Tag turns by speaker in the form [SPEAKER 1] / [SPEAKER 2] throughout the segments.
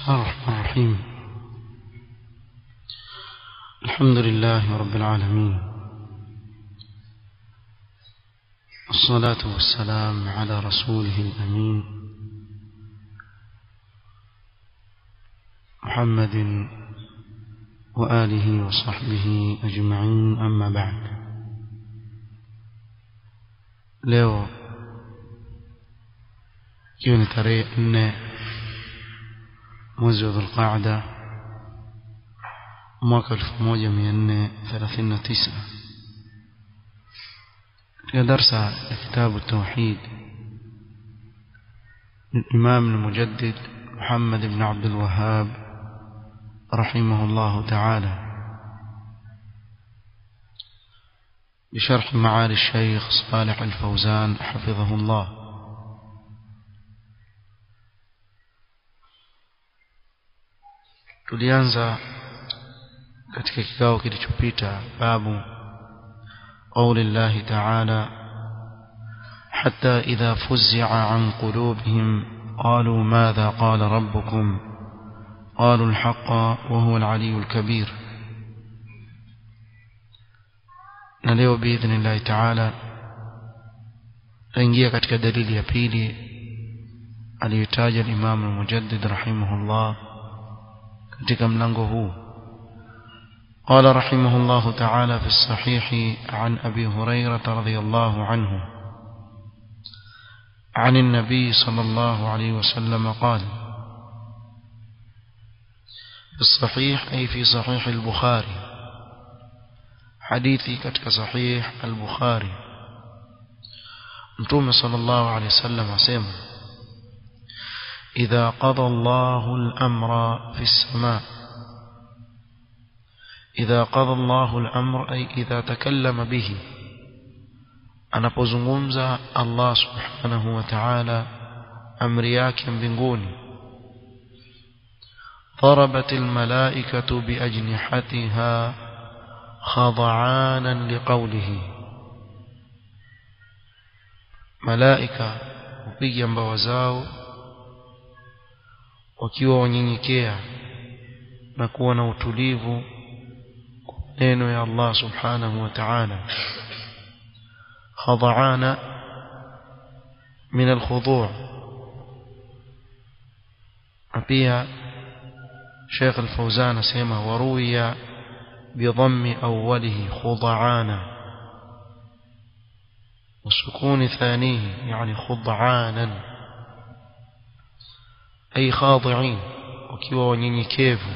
[SPEAKER 1] الله الرحمن الرحيم الحمد لله رب العالمين الصلاة والسلام على رسوله الأمين محمد وآله وصحبه أجمعين أما بعد leo ikiwa ni tarehe nne mwezi wa dhulqaada mwaka elfu moja mia nne thelathini na tisa katika darsa ya kitabu tauhid الإمام المجدد محمد بن عبد الوهاب رحمه الله تعالى بشرح معالي الشيخ صالح الفوزان حفظه الله tulianza katika kikao kilichopita babu قول الله تعالى حتى إذا فزع عن قلوبهم قالوا ماذا قال ربكم قالوا الحق وهو العلي الكبير na leo biidhnillahi taala taingia katika dalili ya pili aliyotaja Imam al-Mujaddid rahimahullah katika mlango huu قال رحمه الله تعالى في الصحيح عن أبي هريرة رضي الله عنه عن النبي صلى الله عليه وسلم قال في الصحيح أي في صحيح البخاري حديثي كتك صحيح البخاري متوم صلى الله عليه وسلم أسيما إذا قضى الله الأمر في السماء إذا قضى الله الأمر أي إذا تكلم به anapozungumza Allah subhanahu wa ta'ala amri yake mbinguni ضربت الملائكة بأجنحتها خضعانا لقوله ملائكة hupiga mbawa zao wakiwa wanyenyekea na kuwa na utulivu kwa neno ya Allah subhanahu wa ta'ala خضعان من الخضوع pia شيخ الفوزان سيما وروي بضم أوله خضعانا وسكون ثانيه يعني خضعانا أي خاضعين وكيوا ونينيكيفو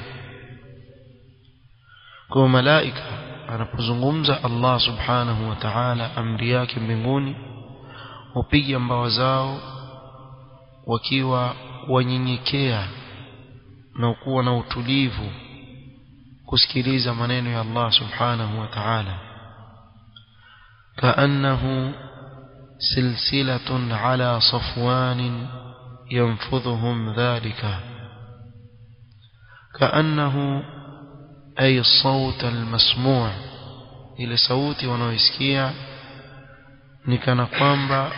[SPEAKER 1] كما ملائكة anapozungumza Allah subhanahu wa ta'ala amri yake mbinguni hupiga mbawa zao wakiwa wanyenyekea na kuwa na utulivu kusikiliza maneno ya Allah subhanahu wa ta'ala كأنه سلسلة على صفوان ينفذهم ذلك كأنه أي الصوت المسموع ile sauti wanaoisikia ni kana kwamba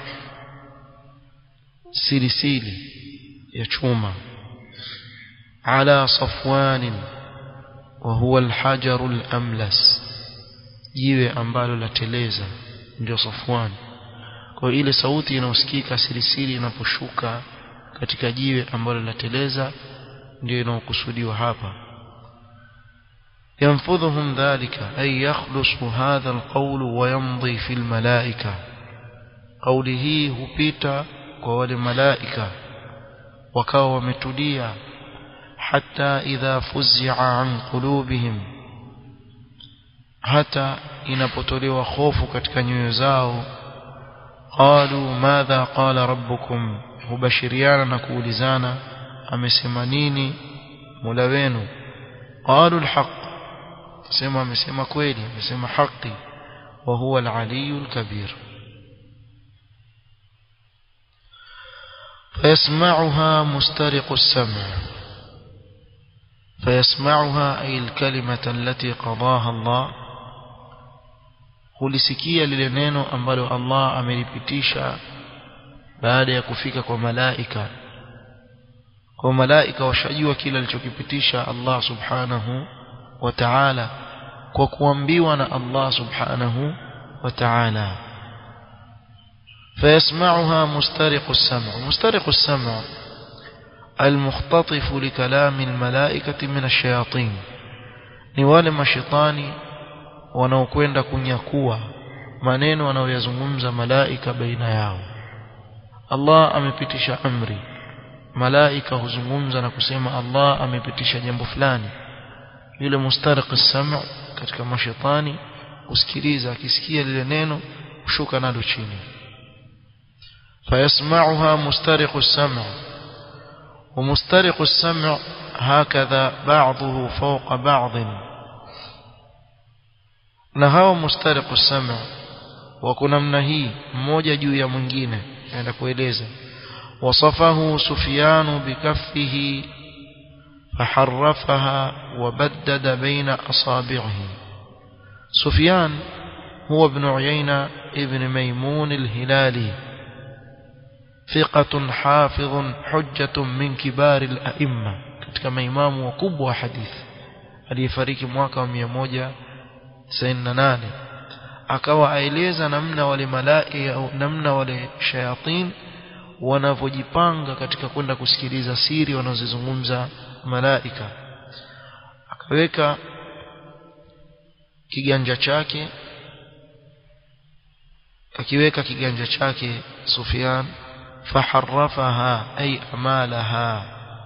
[SPEAKER 1] silisili ya chuma ala safwanin wa huwa alhajaru alamlas jiwe ambalo lateleza ndio safwan kwa ile sauti inayosikika silisili inaposhuka katika jiwe ambalo lateleza ndio inayokusudiwa hapa ينفذهم ذلك أي يخلص هذا القول ويمضي في الملائكة قوله هبيتا قول الملائكة وكاو متليا حتى إذا فزع عن قلوبهم حتى inapotolewa hofu katika nyoyo zao qalu madha qala rabbukum hubashiriana na kuulizana amesema nini mola wenu qalu alhaq sema amesema kweli amesema haki wa huwa al-aliyul kabir فيسمعها مسترق السمع فيسمعها أي الكلمة التي قضاها الله hulisikia lile neno ambalo Allah amelipitisha baada ya kufika kwa malaika kwa malaika washajua kila alichokipitisha Allah subhanahu wa ta'ala kwa kuambiwa na Allah subhanahu wa ta'ala فيسمعها مسترق السمع مسترق السمع المختطف لكلام الملائكة من الشياطين ni wale mashitani wanaokwenda kunyakua maneno wanaoyazungumza malaika baina yao Allah amepitisha amri malaika huzungumza na kusema Allah amepitisha jambo fulani yule mustariq as-sam' katika mashaitani usikiliza akisikia lile neno ushuka nalo chini fayasma'uha mustariq as-sam' ومسترق السمع هكذا بعضه فوق بعض نهاو مسترق السمع وكنا منهي mmoja juu ya mwingine naenda kueleza وصفه سفيان بكفه فحرفها وبدد بين أصابعه سفيان هو ابن عيينة ابن ميمون الهلالي ثقة حافظ حجة من كبار الأئمة كما إمام وكبوة حديث aliyefariki mwaka wa 198 akawa aeleza namna wale malai au namna wale shayatin wanavyojipanga katika kwenda kusikiliza siri wanazozungumza malaika akaweka kiganja chake akiweka kiganja chake Sufyan faharrafaha ay amalaha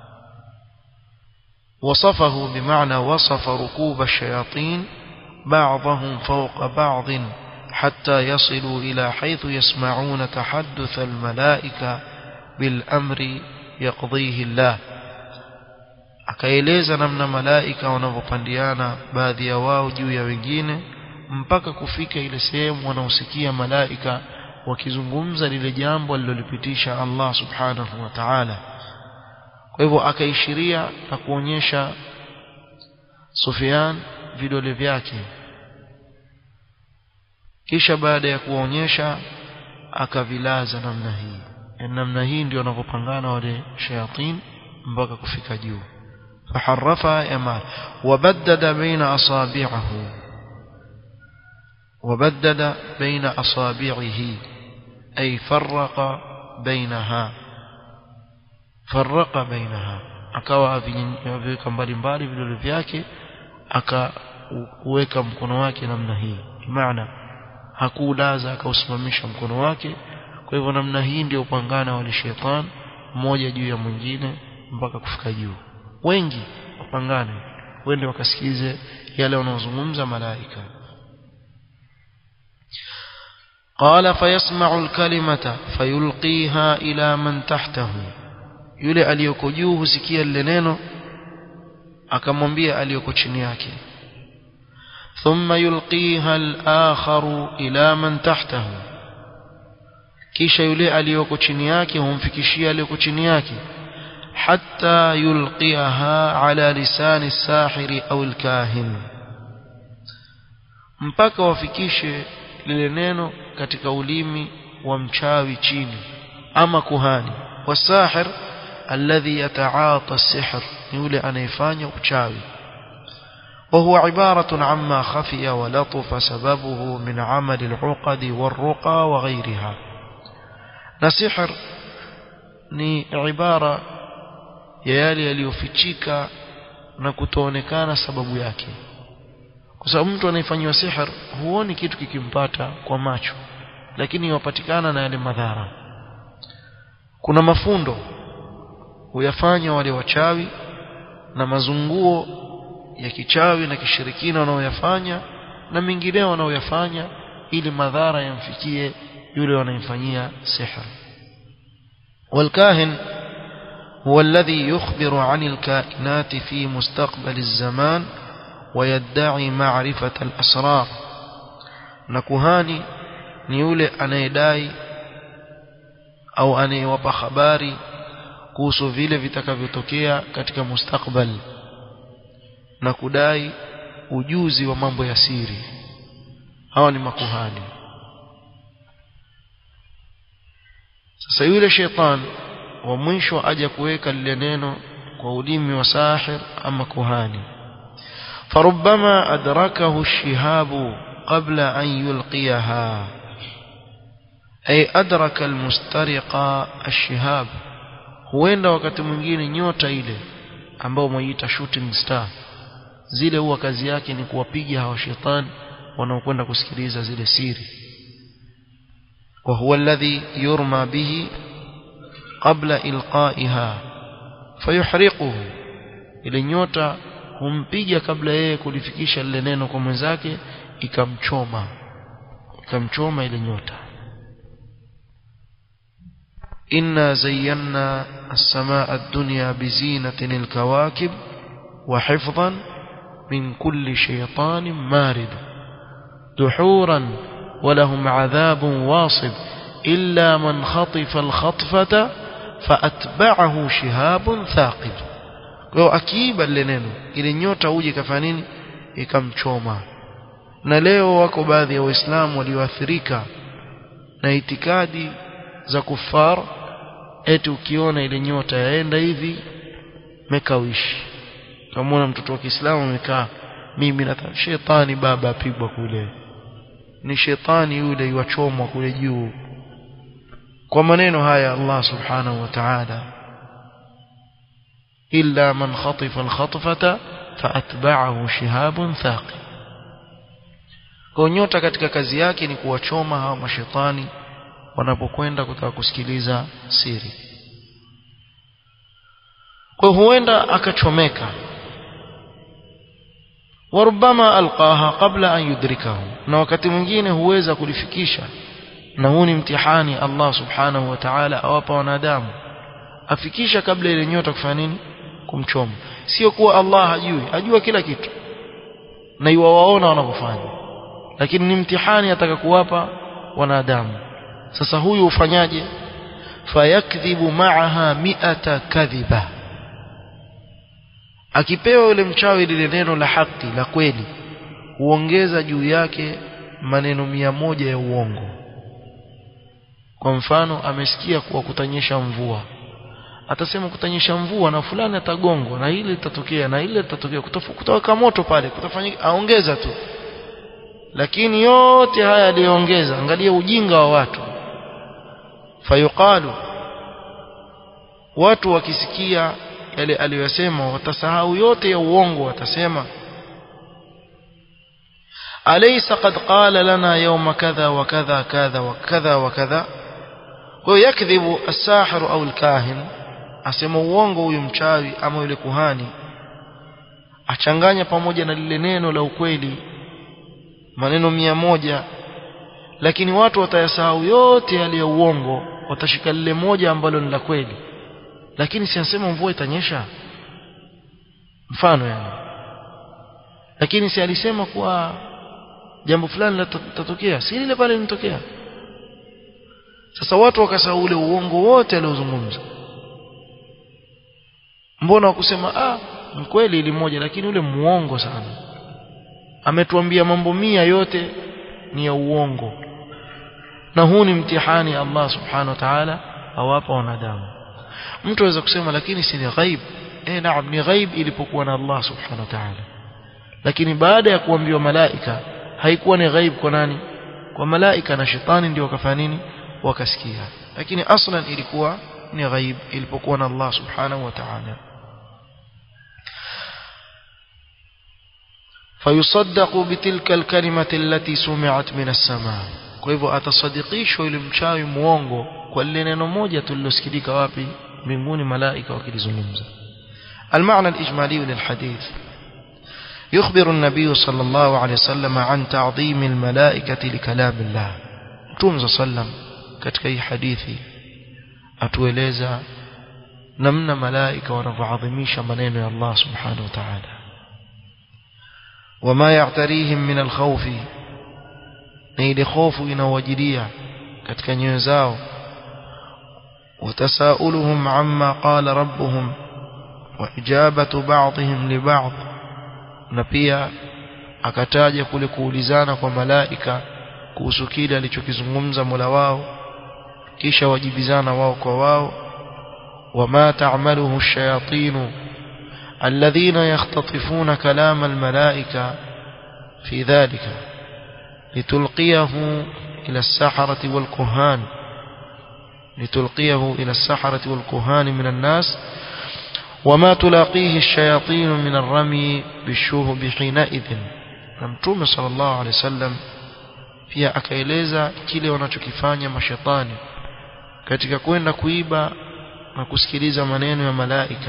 [SPEAKER 1] وصفه بمعنى وصف ركوب الشياطين بعضهم فوق بعض حتى يصلوا إلى حيث يسمعون تحدث الملائكة بالأمر يقضيه الله akaeleza namna malaika wanavyopandiana baadhi ya wao juu ya wengine mpaka kufika ile sehemu wanaosikia malaika wakizungumza lile jambo alilolipitisha Allah subhanahu wa ta'ala kwa hivyo akaishiria na kuonyesha Sufyan vidole vyake kisha baada ya kuonyesha akavilaza namna hii namna hii ndio wanavyopangana wale shayatin mpaka kufika juu فحرفها يمال وبدد بين أصابعه وبدد بين أصابعه أي فرق بينها فرق بينها akawa aviweka mbalimbali vidole vyake akauweka mkono wake namna hii maana hakuulaza akausimamisha mkono wake kwa hivyo namna hii ndio upangana wale shetani mmoja juu ya mwingine mpaka kufika juu wengi wapangane wende wakasikize yale wanaozungumza malaika قال فيسمع الكلمة فيلقيها إلى من تحته yule aliyoko juu husikia lile neno akamwambia aliyoko chini yake thumma yulqiha al-akharu ila man tahtahu kisha yule aliyoko chini yake humfikishia aliyoko chini yake حتى يلقيها على لسان الساحر أو الكاهن mpaka wafikishe lile neno katika ulimi wa mchawi chini ama kuhani wasahir alladhi yataata sihr ni yule anayefanya uchawi وهو عبارة عما خفي ولطف سببه من عمل العقد والرقى وغيرها نسحر ni ibara ya yale yaliyofichika na kutoonekana sababu yake kwa sababu mtu anayefanyiwa sihir huoni kitu kikimpata kwa macho lakini yapatikana na yale madhara kuna mafundo huyafanya wale wachawi na mazunguo ya kichawi na kishirikina wanaoyafanya na mengineo wanaoyafanya ili madhara yamfikie yule wanayemfanyia sihir والكاهن هو الذي يخبر عن الكائنات في مستقبل الزمان ويدعي معرفة الأسرار نكهاني نيولي anayedai au anayewapa habari kuhusu vile vitakavyotokea katika mustakbal na kudai ujuzi wa mambo ya siri hawa ni makuhani sasa yule shetani wa mwisho aja kuweka lile neno kwa ulimi wa sahir ama kuhani فربما أدركه الشهاب قبل أن يلقيها أي أدرك المسترق الشهاب huenda wakati mwingine nyota ile ambao mwaiita shooting star zile huwa kazi yake ni kuwapiga hawa shetani wanaokwenda kusikiliza zile siri wa huwa alladhi yurma bihi qabla ilqaiha fayuhriquhu ile nyota humpiga kabla yeye kulifikisha lile neno kwa mwenzake ikamchoma ikamchoma ile nyota إنا زينا السماء الدنيا بزينة الكواكب وحفظا من كل شيطان مارد دحورا ولهم عذاب واصب إلا من خطف الخطفة فأتبعه شهاب ثاقب kwa akiiba lile neno ile nyota uje kafanya nini ikamchoma na leo wako baadhi ya waislamu walioathirika na itikadi za kufar eti ukiona ile nyota yaenda hivi mekawishi kamwona mtoto wa Kiislamu amekaa mimi na shetani baba apigwa kule ni shetani yule yuachomwa kule juu kwa maneno haya Allah subhanahu wa ta'ala illa man khatifa al-khatfata faatba'ahu shihabun thaqib kwa nyota katika kazi yake ni kuwachoma hawa mashetani wanapokwenda kutaka kusikiliza siri kwa huenda akachomeka warubama alqaha qabla an yudrikahu na wakati mwingine huweza kulifikisha na huu ni mtihani Allah subhanahu wa ta'ala awapa wanadamu afikisha kabla ile nyota kufanya nini kumchoma sio kuwa Allah hajui ajua kila kitu na iwawaona wanavyofanya lakini ni mtihani ataka kuwapa wanadamu sasa huyu ufanyaje fayakdhibu ma'aha mi'ata kadhiba akipewa yule mchawi lile neno la haki la kweli huongeza juu yake maneno mia moja ya uongo kwa mfano amesikia kuwa kutanyesha mvua atasema kutanyesha mvua na fulani atagongwa na ile litatokea na ile litatokea kutoka moto pale kutafanyika aongeza tu lakini yote haya aliyoongeza angalia ujinga wa watu fayuqalu watu wakisikia yale aliyosema watasahau yote ya uongo watasema alaysa qad qala lana yawma kadha wa kadha kadha wa kadha wa kadha kwa yakdhibu as-sahir au al-kahin asema uongo huyu mchawi ama yule kuhani achanganya pamoja na lile neno la ukweli maneno mia moja lakini watu watayasahau yote yale ya uongo watashika lile moja ambalo ni la kweli lakini si anasema mvua itanyesha mfano yani lakini si alisema kuwa jambo fulani litatokea si lile pale linatokea sasa watu wakasahau ule uongo wote aliozungumza mbona wakusema ah mkweli ili moja lakini ule muongo sana ametuambia mambo mia yote ni ya uongo na huu ni mtihani Allah subhanahu wa ta'ala awapa wanadamu mtu aweza kusema lakini si ni ghaib eh naam ni ghaib ilipokuwa na Allah subhanahu wa ta'ala lakini baada ya kuambiwa malaika haikuwa ni ghaib kwa nani kwa malaika na shetani ndio wakafanya nini wakasikia lakini aslan ilikuwa ni ghaib ilipokuwa na Allah subhanahu wa ta'ala فيصدق بتلك الكلمة التي سمعت من السماء kwa hivyo atasadikishwa yule mchawi muongo kwa lile neno moja tulilosikilika wapi mbinguni malaika wakilizungumza المعنى الإجمالي للحديث يخبر النبي صلى الله عليه وسلم عن تعظيم الملائكة لكلام الله توم صلى الله katika hii hadithi atueleza namna malaika wanavyoadhimisha maneno ya Allah subhanahu wa ta'ala وما يعتريهم من الخوف na ile hofu inawajilia katika nyoyo zao وتساؤلهم عما قال ربهم وإجابة بعضهم لبعض na pia akataja kule kuulizana kwa malaika kuhusu kile alichokizungumza Mola wao kisha wajibizana wao kwa wao wama ta'maluhu ash-shayatin الذين يختطفون كلام الملائكة في ذلك لتلقيه إلى السحرة والكهان لتلقيه إلى السحرة والكهان من الناس وما تلاقيه الشياطين من الرمي بالشهب حينئذ نمتوم صلى الله عليه وسلم pia akaeleza kile wanachokifanya mashetani katika kwenda kuiba na kusikiliza maneno ya malaika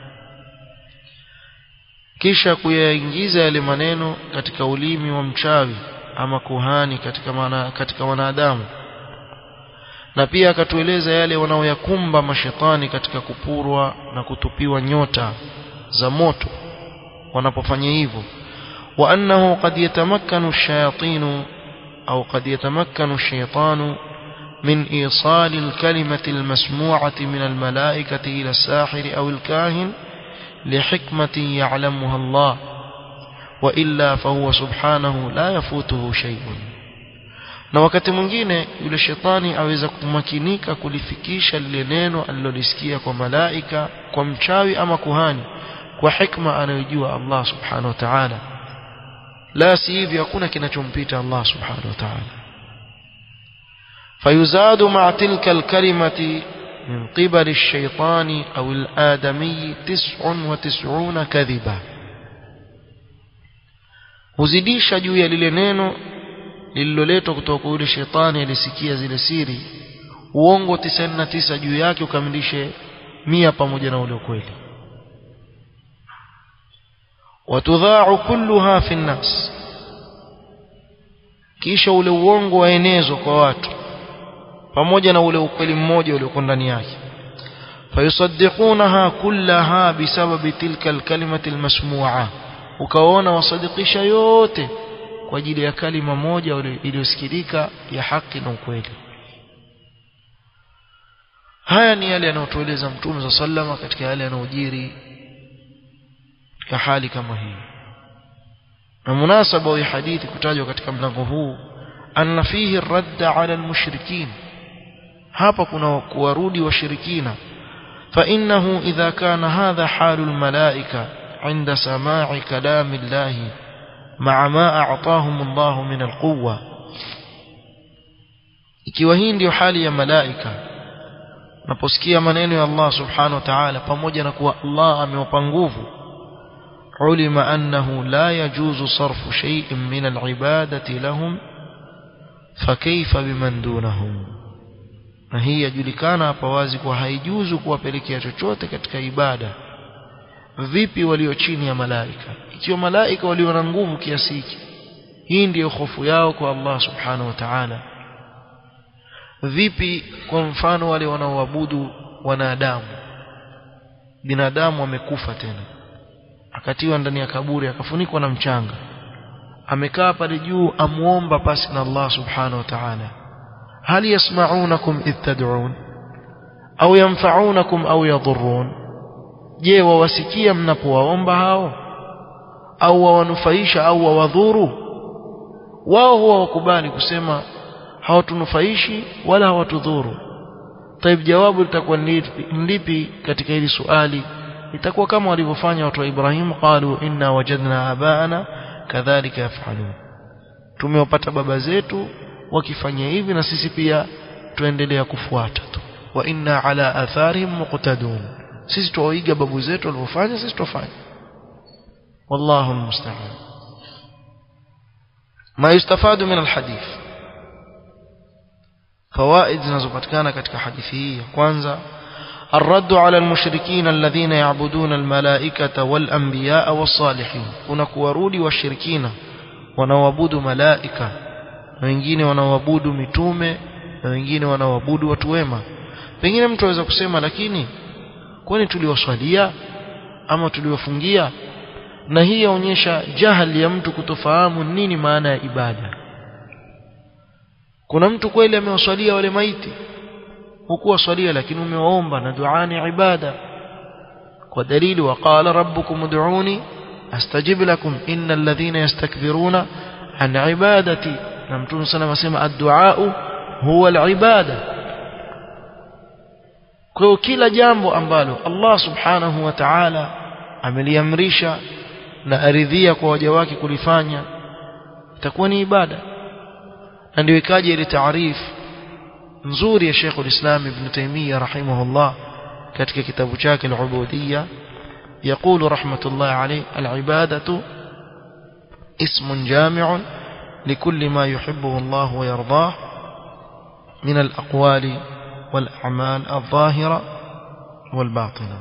[SPEAKER 1] kisha kuyaingiza yale maneno katika ulimi wa mchawi ama kuhani katika mana, katika wanadamu na pia akatueleza yale wanaoyakumba mashetani katika kupurwa na kutupiwa nyota za moto wanapofanya hivyo wa annahu qad yatamakkanu ash-shayatin au qad yatamakkanu ash-shaytanu من إيصال الكلمة المسموعة من الملائكة إلى الساحر أو الكاهن لحكمة يعلمها الله وإلا فهو سبحانه لا يفوته شيء na wakati mwingine yule shetani aweza kumakinika kulifikisha lile neno alilolisikia kwa malaika kwa mchawi ama kuhani kwa hikma anayojua Allah subhanahu wa ta'ala la si hivyo hakuna kinachompita Allah subhanahu wa ta'ala فيزاد مع تلك الكلمة من قبل الشيطان أو الآدمي تسع وتسعون كذبة huzidisha juu ya lile neno lililoletwa kutoka kwa yule shetani alisikia zile siri uongo 99 juu yake ukamilishe mia pamoja na ule ukweli watudha'u kulluha fi nnas kisha ule uongo waenezwa kwa watu pamoja na ule ukweli mmoja uliokuwa ndani yake fayusaddiqunaha kullaha bisababi tilka alkalimati almasmu'a ukaona wasadikisha yote kwa ajili ya kalima moja iliyosikilika ya haki na ukweli haya ni yale yanayotueleza mtume za sallama katika yale yanayojiri ya hali kama hii na munasaba wa hadithi kutajwa katika mlango huu anna fihi radda ala almushrikin hapa kuna kuwarudi washirikina فإنه إذا كان هذا حال الملائكة عند سماع كلام الله مع ما أعطاهم الله من القوة ikiwa hii ndio hali ya malaika naposikia maneno ya Allah subhanahu wa ta'ala pamoja na kuwa Allah amewapa nguvu ulima annahu la yajuzu sarfu shay'in min al'ibadati lahum fakayfa biman dunahum na hii yajulikana hapa wazi kuwa haijuzu kuwapelekea chochote katika ibada vipi walio chini ya malaika ikiwa malaika walio na nguvu kiasi hiki hii ndiyo hofu yao kwa Allah subhanahu wa ta'ala vipi kwa mfano wale wanaoabudu wanadamu binadamu amekufa tena akatiwa ndani ya kaburi akafunikwa na mchanga amekaa pale juu amuomba pasi na Allah subhanahu wa ta'ala hal yasma'unakum idh tad'un au yanfa'unakum au yadhurrun je wawasikia mnapowaomba hao au wawanufaisha au wawadhuru wao huwa wakubali kusema hawatunufaishi wala hawatudhuru taib jawabu litakuwa lipi katika hili suali itakuwa kama walivyofanya watu wa Ibrahim qalu inna wajadna abaana kadhalika yafalun tumewapata baba zetu wakifanya hivi na sisi pia tuendelea kufuata tu wa inna ala atharihim muqtadun sisi tuwaiga babu zetu walivyofanya sisi tufanye wallahu almusta'an ma yustafadu min alhadith fawaid zinazopatikana katika hadithi hii kwanza الرد على المشركين الذين يعبدون الملائكة والأنبياء والصالحين kuna kuwarudi washirikina wanaoabudu malaika na wengine wanaoabudu mitume na wengine wanaoabudu watu wema pengine mtu aweza kusema lakini kwani tuliwaswalia ama tuliwafungia na hii yaonyesha jahali ya mtu kutofahamu nini maana ya ibada kuna mtu kweli amewaswalia wale maiti hukuwaswalia lakini umewaomba na dua ni ibada kwa dalili waqala rabbukum ud'uni astajib lakum innal ladhina yastakbiruna an ibadati na mtume sana asema ad-du'a huwa al-ibada kwa kila jambo ambalo Allah subhanahu wa ta'ala ameliamrisha na aridhia kwa waja wake kulifanya itakuwa ni ibada na ndio ikaja ile taarifu nzuri ya Sheikh ulislam Ibn Taymiyyah rahimahullah katika kitabu chake al-Ubudiyya يقول رحمة الله عليه العبادة اسم جامع لكل ما يحبه الله ويرضاه من الأقوال والأعمال الظاهرة والباطنة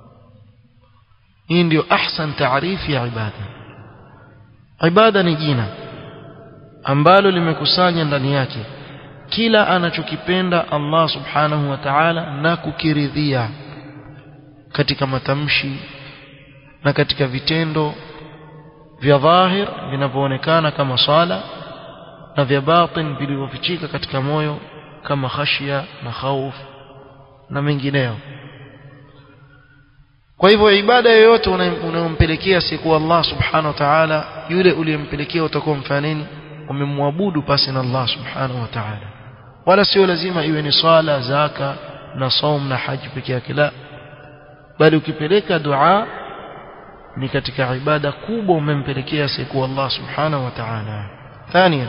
[SPEAKER 1] hii ndio ahsan taarifu ya ibada ibada ni jina ambalo limekusanya ndani yake kila anachokipenda Allah subhanahu wa ta'ala na kukiridhia katika matamshi na katika vitendo vya dhahir vinavyoonekana kama sala na vya batin vilivyofichika katika moyo kama khashia na khauf na mengineyo kwa hivyo ibada yoyote unayompelekea siku Allah subhanahu wa ta'ala yule uliyempelekea utakuwa mfanya nini umemwabudu pasi na Allah subhanahu wa ta'ala wala sio lazima iwe ni swala zaka na saum na haji peke yake la bali ukipeleka dua ni katika ibada kubwa umempelekea siku Allah subhanahu wa ta'ala ثانيا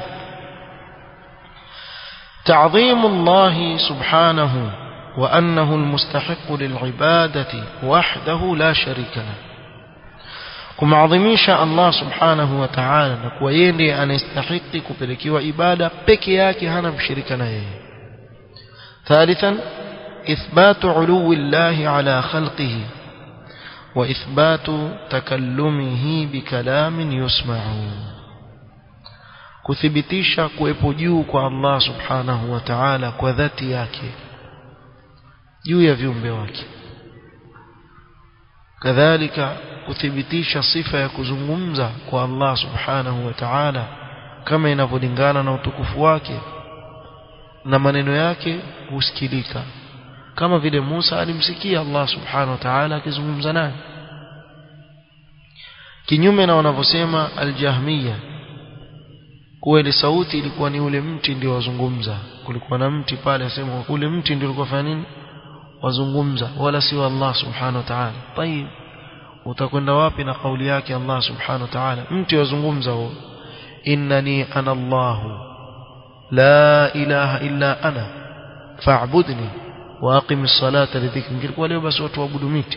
[SPEAKER 1] تعظيم الله سبحانه وأنه المستحق للعبادة وحده لا شريك له kumadhimisha Allah subhanahu wa ta'ala na kuwa yeye ndiye anastahili kupelekewa ibada peke yake hana mshirika na yeye thalithan ithbatu uluwi Allah ala khalqihi wa ithbatu takallumihi bikalamin yusma'u kuthibitisha kuwepo juu kwa Allah subhanahu wa ta'ala kwa dhati yake juu ya viumbe wake kadhalika kuthibitisha sifa ya kuzungumza kwa Allah subhanahu wa ta'ala kama inavyolingana na utukufu wake na maneno yake husikilika kama vile Musa alimsikia Allah subhanahu wa ta'ala akizungumza naye kinyume na wanavyosema aljahmiya kuwa ile sauti ilikuwa ni ule mti ndio wazungumza kulikuwa na mti pale asema ule mti ndio ulikuwa fanya nini wazungumza wala sio Allah subhanahu wa ta'ala tayib utakwenda wapi na kauli yake Allah subhanahu wa ta'ala mti wazungumza huo innani ana Allah la ilaha illa ana fa'budni wa aqimis salata lidhikri ngilikuwa leo basi watu waabudu miti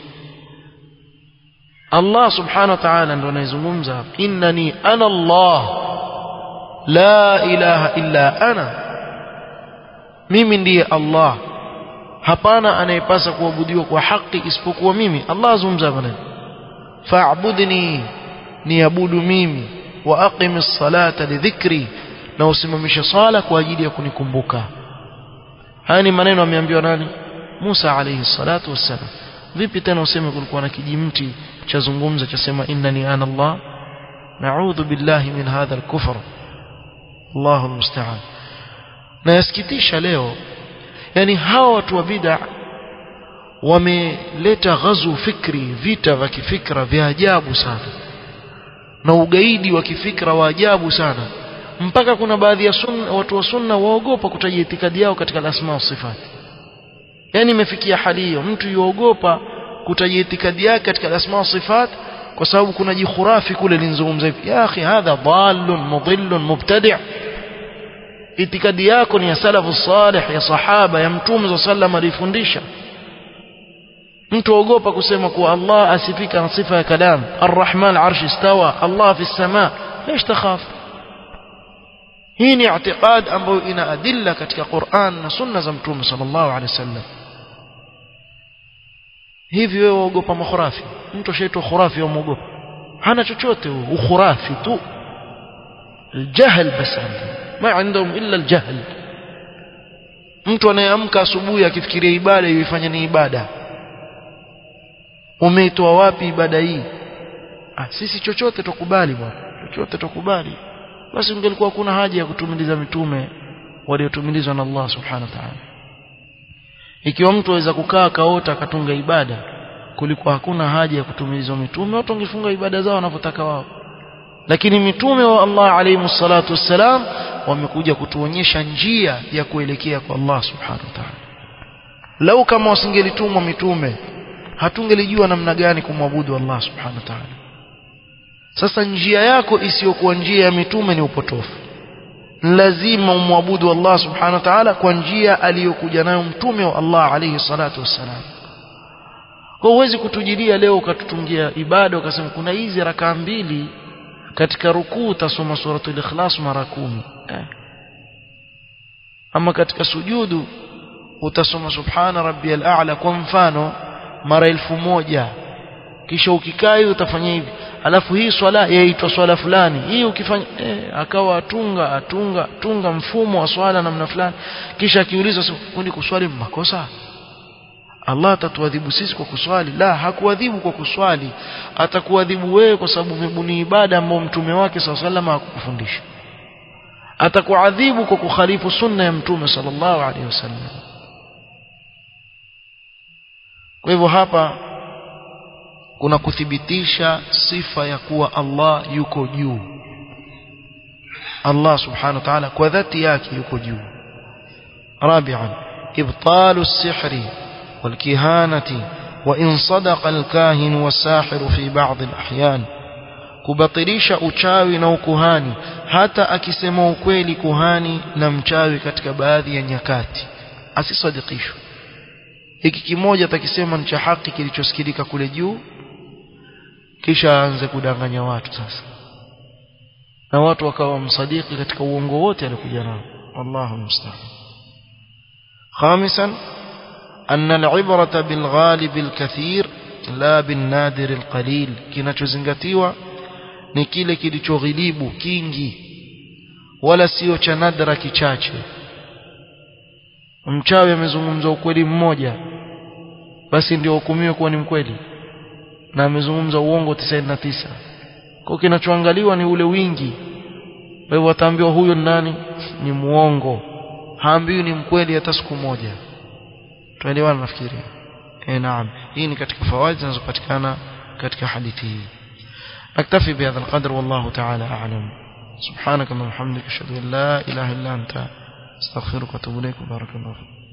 [SPEAKER 1] Allah subhanahu wa ta'ala ndo anayezungumza innani ana Allah la ilaha illa ana mimi ndiye Allah hapana anayepasa kuabudiwa kwa haki isipokuwa mimi Allah azungumza maneno fa'budni niabudu mimi wa aqimis salata lidhikri na usimamishe sala kwa ajili ya kunikumbuka haya ni maneno ameambiwa nani Musa alayhi salatu wassalam vipi tena useme kulikuwa na kijimti cha zungumza cha sema innani ana Allah na'udhu billahi min hadha al-kufr Allahu almusta'an na yasikitisha leo yani hawa watu wa bid'a wameleta ghazu fikri vita vya kifikra vya ajabu sana na ugaidi wa kifikra wa ajabu sana mpaka kuna baadhi ya sunna, watu wa sunna waogopa kutaja itikadi yao katika asma wa sifati yani imefikia hali hiyo mtu yuogopa kutaja itikadi yake katika asma wa sifat kwa sababu kuna jikhurafi kule linzungumza hivi ya akhi hadha dallun mudillun mubtadi' itikadi yako ni ya salafu salih ya sahaba ya mtume sallam alifundisha mtu ogopa kusema kuwa Allah asifika na sifa ya kalam arrahman arsh istawa Allah fi sama ليش تخاف hii ni i'tiqad ambayo ina adilla katika Qur'an na sunna za mtume sallallahu alaihi wasallam hivi wewe waogopa makhurafi mtu ashaitwa khurafi au muogopa hana chochote ukhurafi tu الجهل بس عندهم ما عندهم إلا الجهل mtu anayeamka asubuhi akifikiria ibada yuifanya ni ibada umeitoa wapi ibada hii ah, sisi chochote tukubali bwana chochote tukubali basi ungelikuwa kuna haja ya kutumiliza mitume waliotumilizwa na Allah subhanahu wa ta'ala ikiwa mtu aweza kukaa kaota akatunga ibada kulikuwa hakuna haja ya kutumilizwa mitume watu wangefunga ibada zao wanavyotaka wao lakini mitume wa Allah alayhi salatu wassalam wamekuja kutuonyesha njia ya kuelekea kwa Allah subhanahu wa ta'ala lau kama wasingelitumwa mitume hatungelijua namna gani kumwabudu Allah subhanahu wa ta'ala sasa njia yako isiyokuwa njia ya mitume ni upotofu lazima umwabudu Allah subhanahu wa ta'ala kwa njia aliyokuja nayo mtume wa Allah alayhi salatu wassalam kwa huwezi kutujilia leo ukatutungia ibada ukasema kuna hizi rakaa mbili katika rukuu utasoma suratul ikhlas mara kumi eh. ama katika sujudu utasoma subhana rabbiyal a'la kwa mfano mara elfu moja kisha ukikaa utafanya hivi alafu hii swala yaitwa swala fulani hii ukifanya eh, akawa atunga atunga tunga mfumo wa swala namna fulani kisha akiulizwa kundi kuswali makosa Allah atatuadhibu sisi kwa kuswali la hakuadhibu kwa kuswali atakuadhibu wewe kwa sababu umebuni ibada ambayo mtume wake sallallahu hakukufundisha atakuadhibu kwa kukhalifu sunna ya mtume sallallahu alaihi wasallam kwa hivyo hapa kuna kuthibitisha sifa ya kuwa Allah yuko juu Allah subhanahu wa ta'ala kwa dhati yake yuko juu رابعا إبطال السحر والكهانة وإن صدق الكاهن والساحر في بعض الأحيان kubatilisha uchawi na ukuhani hata akisema ukweli kuhani na mchawi katika baadhi ya nyakati asisadikishwe hiki kimoja atakisema ni cha haki kilichosikilika kule juu kisha aanze kudanganya watu sasa na watu wakawa msadiki katika uongo wote alikuja nao wallahu musta'an khamisan أن العبرة بالغالب الكثير لا بالنادر القليل kinachozingatiwa ni kile kilichoghilibu kingi wala sio cha nadra kichache mchawi amezungumza ukweli mmoja basi ndio hukumiwe kuwa ni mkweli na amezungumza uongo 99 kwa kinachoangaliwa ni ule wingi kwa hivyo wataambiwa huyo nani ni muongo haambiwi ni mkweli hata siku moja tuelewana nafikiri eh naam hii ni katika fawaid zinazopatikana katika hadithi hii naktafi bihadha alqadr wallahu ta'ala a'lam سبحانك اللهم وبحمدك اشهد ان لا اله الا انت استغفرك واتوب اليك بارك الله فيك